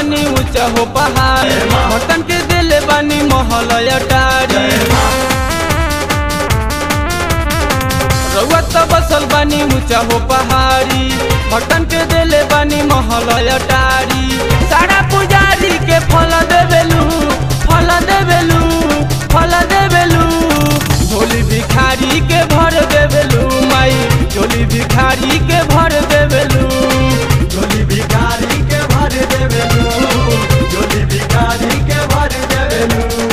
बानी ऊंचा हो पहाड़ भटन के दिले बानी महल अटारी रउआ त बसल बानी ऊंचा हो पहाड़ी भटन के दिले बानी महल अटारी सारा पुजारी के फल देवेलू फल देवेलू फल देवेलू झोली भिखारी के भर देवेलू माई झोली भिखारी के भर देवेलू झोली भिखारी के भर देवेलू झोली भिखारी के भर देवेलू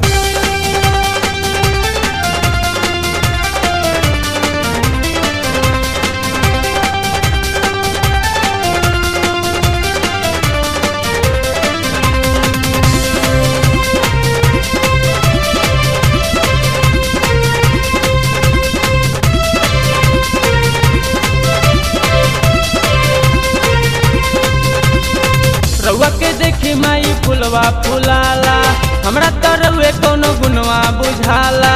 रउआ के देखी माई फुलवा फुलाला हमरा त रउए कोनो गुनवा बुझाला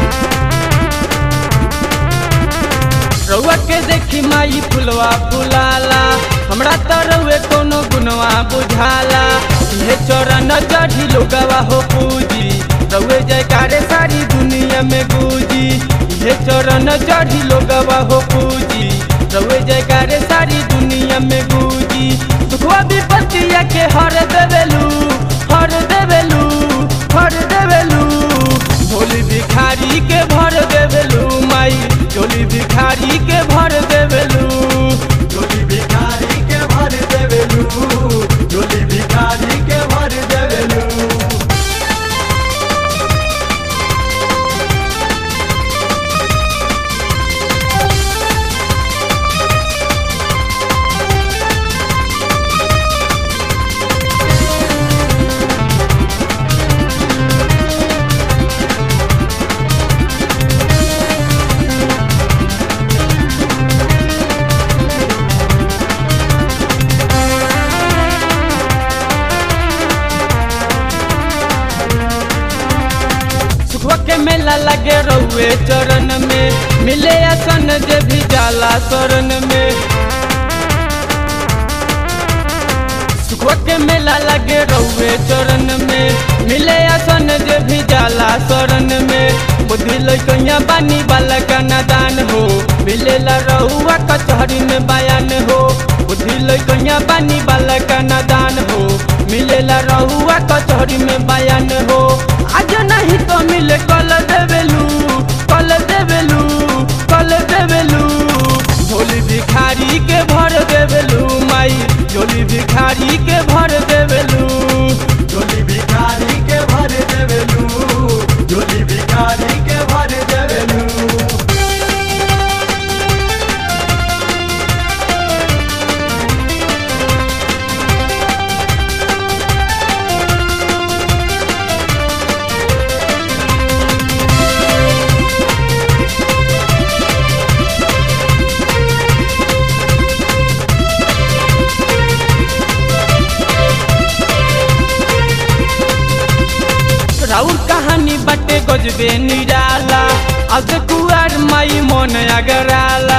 रउआ के देखी माई फुलवा फुलाला हमरा त रउए कोनो गुनवा बुझाला ये चरण चढ़ी लोगवा हो पूजी रउए जयकारे सारी दुनिया में गूंजी ये चरण चढ़ी लोगवा हो पूजी रउए जयकारे सारी दुनिया में गूंजी दुखवा विपत्तिया के हर देवेलू हर देवेलू हर देवेलू झोली भिखारी के भर देवेलू माई झोली भिखारी के भर देवेलू झोली भिखारी के भर देवेलू झोली भिखारी के भर देवेलू सुखवा के मेला लगे रहुए चरण में मिले असन जे भी जाला शरण में सुखवा के मेला लगे रहुए चरण में मिले असन जे भी जाला शरण में बुद्धि लैकैया बानी वाला का नादान हो मिलेला रहुआ कचहरी में बयान हो बुद्धि लैकैया बानी वाला का नादान हो मिलेला रहुआ कचहरी में बयान हो आज नहीं तो मिले कल देवेलू कल देवेलू कल देवेलू झोली भिखारी के भर देवेलू माई झोली भिखारी के भर देवेलू झोली भिखारी के भर देवेलू झोली भिखारी के भर देवेलू राउर कहानी बटे गजबे निराला अब कुआर माई मन अगराला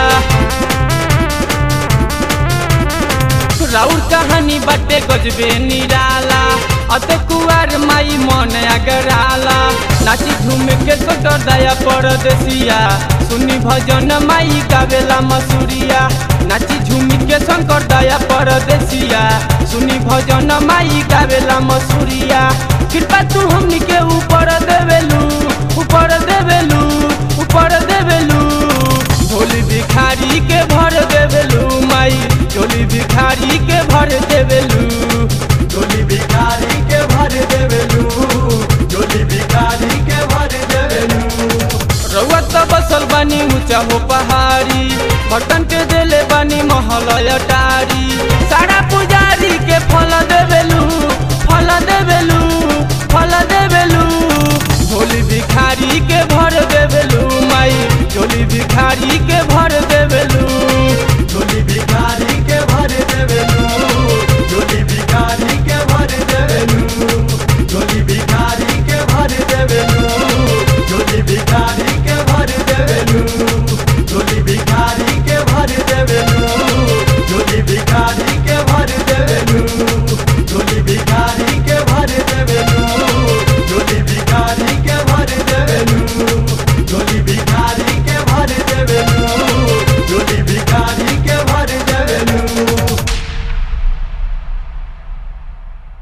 राउर कहानी बटे गजबे निराला अत कुआर माई मन अगराला नाची झूम के सोटर दया परदेसिया सुनी भजन माई गावेला मसूरिया नाची झूम के शंकर दया परदेसिया सुनी भजन माई गावेला मसूरिया कृपा तू हमनी के ऊपर देवेलू ऊपर देवेलू ऊपर देवेलू झोली भिखारी के भर देवेलू माई झोली भिखारी के भर देवेलू झोली भिखारी के भर देवेलू झोली भिखारी के भर देवेलू रउआ त बसल बानी ऊंचा हो पहाड़ी भटन के देले बानी महल अटारी सारा पुजारी के फल देवे